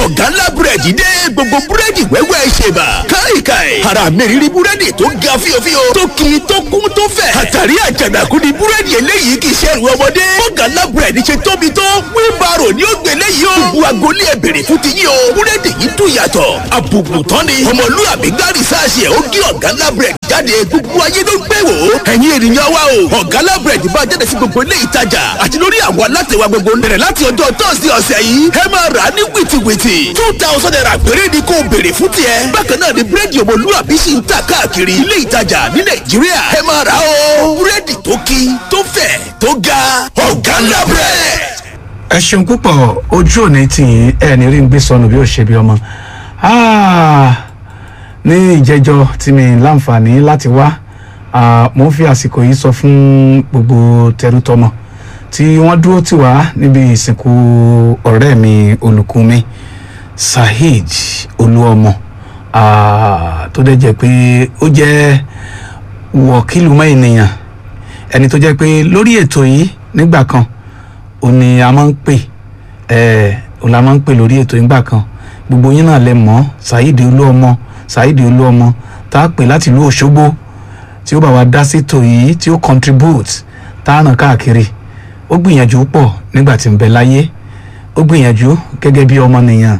ọ̀gá ńlá búrẹ́dì dé gbogbo búrẹ́dì wẹ́wẹ́ ṣèbà káìkáì ara mi rírí búrẹ́dì tó ga fíofío tó kì í tó kún tó fẹ̀ àtàrí àjànàkú ni búrẹ́dì eléyìí kì í ṣe ẹrù ọmọdé ọ̀gá ńlá búrẹ́dì ṣe tóbi tó wíńbàrò ni ó gbé léyìí o gbogbo agolé ẹ bèrè fún ti yín o búrẹ́dì yìí dùn yàtọ̀ àbùkù tán ni ọmọlúwàbí gárì sáàsì ẹ̀ ó gé ọ̀gá ńlá búrẹ́dì jáde gbogbo ayé ló ń gbé wò ó ẹ̀yin ènìyàn wa o ọ̀gá ńlá búrẹ́dì bá jáde sí gbogbo ilé ìtajà àti lórí àwọn alátẹ̀wá gbogbo bẹ̀rẹ̀ láti ọjọ́ tọ́sí ọ̀sẹ̀ yìí ẹ máa rà á ní wìtìwìtì two thousand naira péré ni kò béèrè fún tiẹ̀ bákan náà ni búrẹ́dì ọmọlúwàbí sì ń tà káàkiri ilé ìtajà ní nàìjíríà ẹ máa rà á o búrẹ́dì tó kí tó fẹ̀ tó ga ọ̀gá ńlá búrẹ́dì. ẹ ṣeun púpọ̀ ojú òní tì í ẹ ní rí ń gbé sọnù bí ó ṣe bí ọmọ Ah, ní ìjẹjọ tí mi láǹfààní láti wá ah, mo ń fi àsìkò yìí sọ fún gbogbo tẹrútọmọ tí wọ́n dúró tì wá níbi ìsìnkú ọ̀rẹ́ mi olùkú mi Saheed Olúọmọ ah, tó dẹ̀ jẹ́ pé ó jẹ́ wọ̀kìlù mọ́ ènìyàn ẹni tó jẹ́ pé lórí ètò yìí nígbà kan ó ní a máa ń pè ẹ ò la máa ń pè lórí ètò ìgbà kan gbogbo yín náà lè mọ̀ Saheed Olúọmọ Saheed Olúọmọ tá a pè láti ìlú Òṣogbo tí ó bá wa dá sétò yìí tí ó contribute tá a ràn káàkiri ó gbìyànjú pọ̀ nígbà tí ń bẹ láyé ó gbìyànjú gẹ́gẹ́ bí ọmọnìyàn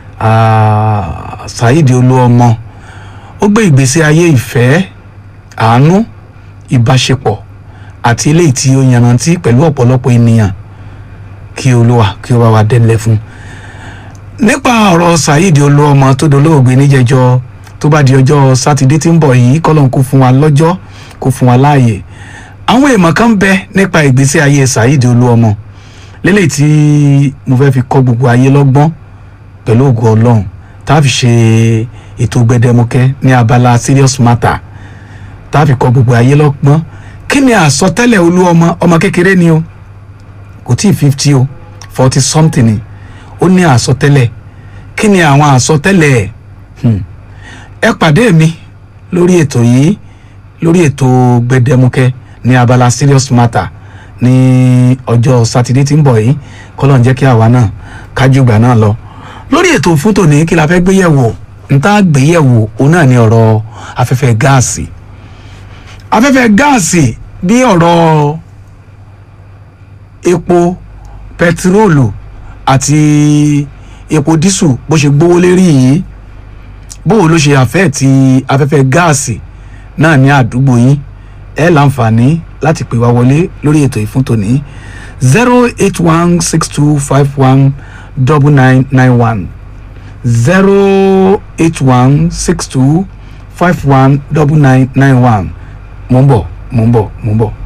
ah, Saheed Olúọmọ ó gbé ìgbésí ayé ìfẹ́ àánú ìbáṣepọ̀ àti eléyìí tí ó yanrantí pẹ̀lú ọ̀pọ̀lọpọ̀ ènìyàn kí olúwa kí ó bá wa dẹ́lẹ̀ fún. nípa ọ̀rọ̀ Saheed Olúọmọ tó dolóògbé níjẹjọ tó bá di ọjọ́ sátidé tí ń bọ̀ yìí kọ́lọ́n kó fún wa lọ́jọ́ kó fún wa láàyè. àwọn èèmọ̀ kan bẹ nípa ìgbésí ayé Saheed Olúọmọ lélẹ̀ tí mo fẹ́ fi kọ́ gbogbo ayé lọ́gbọ́n pẹ̀lú ògo ọlọ́run tá a fi ṣe ètò gbẹdẹmukẹ ní abala serious matter tá a fi kọ́ gbogbo ayé lọ́gbọ́n kí ni àsọtẹ́lẹ̀ Olúọmọ ọmọ kékeré ni o kò tí ì fifty o forty something ni ó ní àsọtẹ́lẹ̀ kí ni àwọn àsọtẹ́lẹ̀ ẹ̀ Hmm. ẹ pàdé mi lórí ètò yìí lórí ètò gbẹdẹmukẹ ní abala serious matter ní ọjọ́ sátidé tí ń bọ̀ yìí kọ́lọ́n jẹ́ kí àwa náà kájú ìgbà náà lọ lórí ètò fún tòní kí la fẹ́ gbé yẹ̀wò n tá gbé yẹ̀wò òun náà ni ọ̀rọ̀ afẹ́fẹ́ gáàsì afẹ́fẹ́ gáàsì bí ọ̀rọ̀ epo pẹtiróòlù àti epo dísù bó ṣe gbówó lérí yìí bóò ló ṣe àfẹ́ ti afẹ́fẹ́ gáàsì náà ní àdúgbò yín ẹ láǹfààní láti pè wá wọlé lórí ètò ìfún tòní zero eight one six two five one double nine nine one zero eight one six two five one double nine nine one mo ń bọ̀ mo ń bọ̀ mo ń bọ̀.